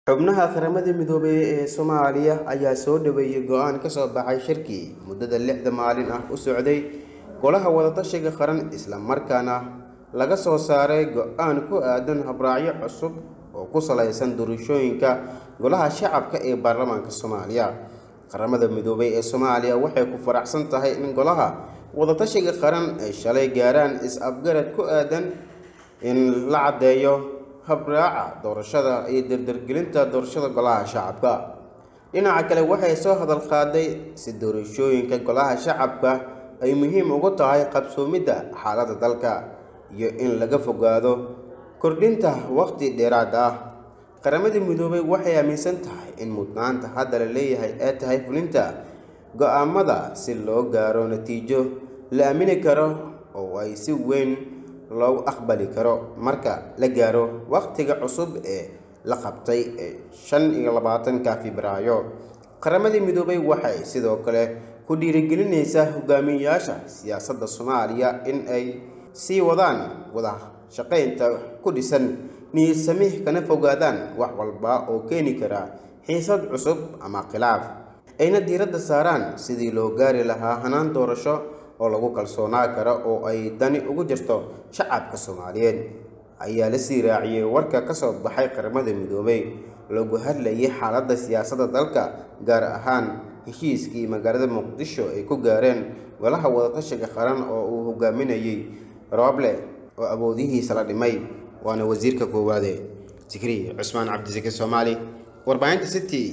xubnaha qaramada midoobay ee soomaaliya ayaa soo dhaweeyey go-aan ka soo baxay shirkii muddada lixda maalin ah u socday golaha wadatashiga qaran isla markaana laga soo saaray go-aan ku aadan habraacyo cusub oo ku salaysan doorashooyinka golaha shacabka ee baarlamaanka soomaaliya qaramada midoobay ee soomaaliya waxay ku faraxsan tahay in golaha wadatashiga qaran ay shalay gaaraan is-afgarad ku aadan in la caddeeyo habraaca doorashada iyo dardargelinta doorashada golaha shacabka dhinaca kale waxay soo hadal qaaday si doorashooyinka golaha shacabka ay muhiim ugu tahay qabsoomidda xaaladda dalka iyo in laga fogaado kordhinta waqti dheeraad ah qaramada midoobay waxay aaminsan tahay in mudnaanta hadda la leeyahay ee tahay fulinta go-aamada si loo gaaro natiijo la aamini karo oo ay si weyn loogu aqbali karo marka la gaaro waqtiga cusub ee la qabtay ee shan iyo labaatanka febraayo qaramada midoobay waxay sidoo kale ku dhiirigelinaysaa hogaamiyayaasha siyaasadda soomaaliya in ay sii wadaan wada shaqaynta ku dhisan niyadsamih kana fogaadaan wax walba oo keeni kara xiisad cusub ama khilaaf ayna diiradda saaraan sidii loo gaari lahaa hanaan doorasho oo lagu kalsoonaa karo oo ay dani ugu jirto shacabka soomaaliyeed ayaa la sii raaciyey warka ka soo baxay qaramada midoobay lagu hadlayay xaaladda siyaasadda dalka gaar ahaan heshiiskii magaalada muqdisho ay ku gaareen golaha wadatashiga qaran oo uu hogaaminayey rooble oo awoodihiisa la dhimay waana wasiirka koowaade zikri cusmaan cabdisaki soomaali warbaahinta city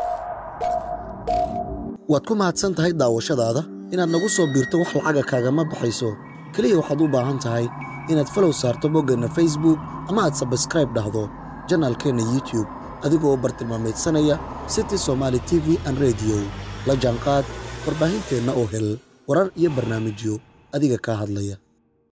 waad ku mahadsan tahay daawashadaada inaad nagu soo biirto wax lacaga kaagama baxayso keliya waxaad u baahan tahay inaad falow saarto boggeenna facebook ama aad sabskraib dhahdo janaalkeenna youtube adigoo bartilmaameedsanaya city somaali t v an rediyo la jaanqaad warbaahinteenna oo hel warar iyo barnaamijyo adiga kaa hadlaya